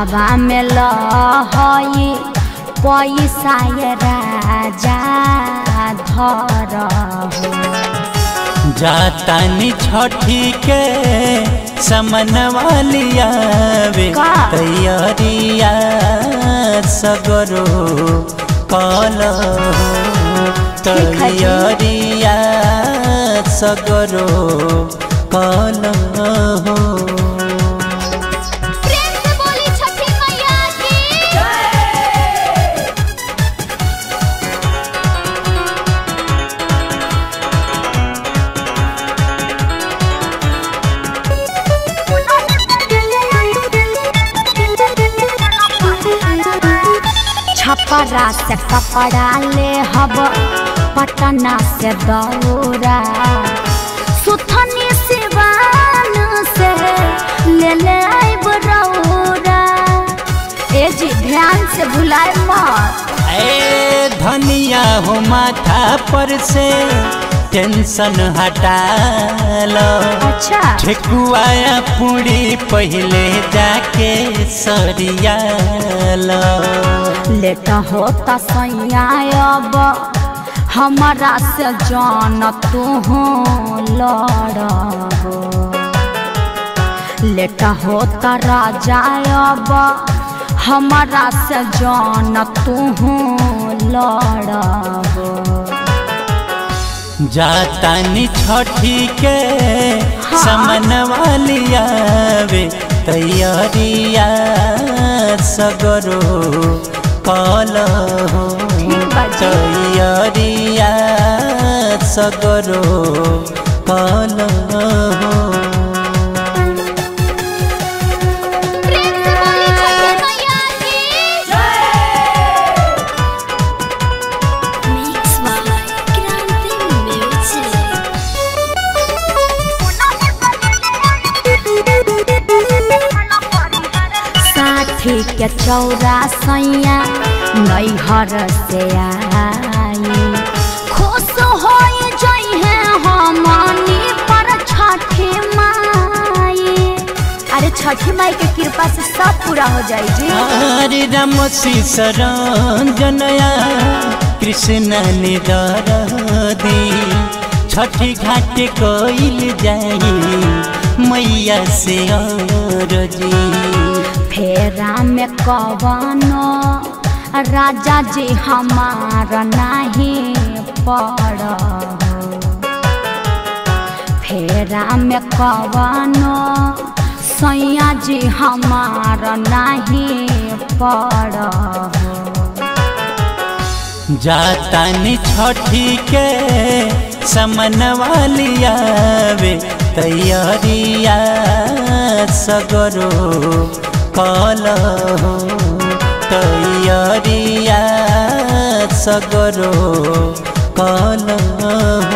हथवा में लहई पैसा ये राजा धर हो जातानी छठी के समन वालिया वे का? तैयारिया सगरो कल ठीक है जी। तैयारिया सगरो कल हो प्रेम से बोली छठी मैया की छपरा से कपड़ा ले हब पटना से दौरा सुथनी सिवान से ले ले आइब रौरा ए जी ध्यान से भुलाए मत ए धनिया हो माथा पर से टेंशन हटा लो अच्छा ठेकुआया पूरी पहले जाके सरिया लो लेट होता सैया अब हमारा से जान तू लड़बो लेट होता राजा अब हमारा से जान तू लड़बो जातानी छठी के समन वालिया वे तैयारिया सगरो कल हो ठीक बा जी। तैयारिया सगरो कल हो प्रेम से बोली छठी मैया की Mix by Grande Music. साथी के चौरा सैया नैहर से आई खुश हो जइहे हमनी पर छठी माई अरे छठी माई के कृपा से सब पूरा हो जाई जी हरे राम शरणजनया कृष्ण निदरदी छठी घाट कोइल जाई मैया से अरजी फेरा में कवनो राजा जी हमार नहीं पड़ फेरा में कवनो सैया जी हमार नहीं पड़ जातानी छठी के समन वालिया वे तैयारिया सगरो कल हो तैयारिया सगरो कल हो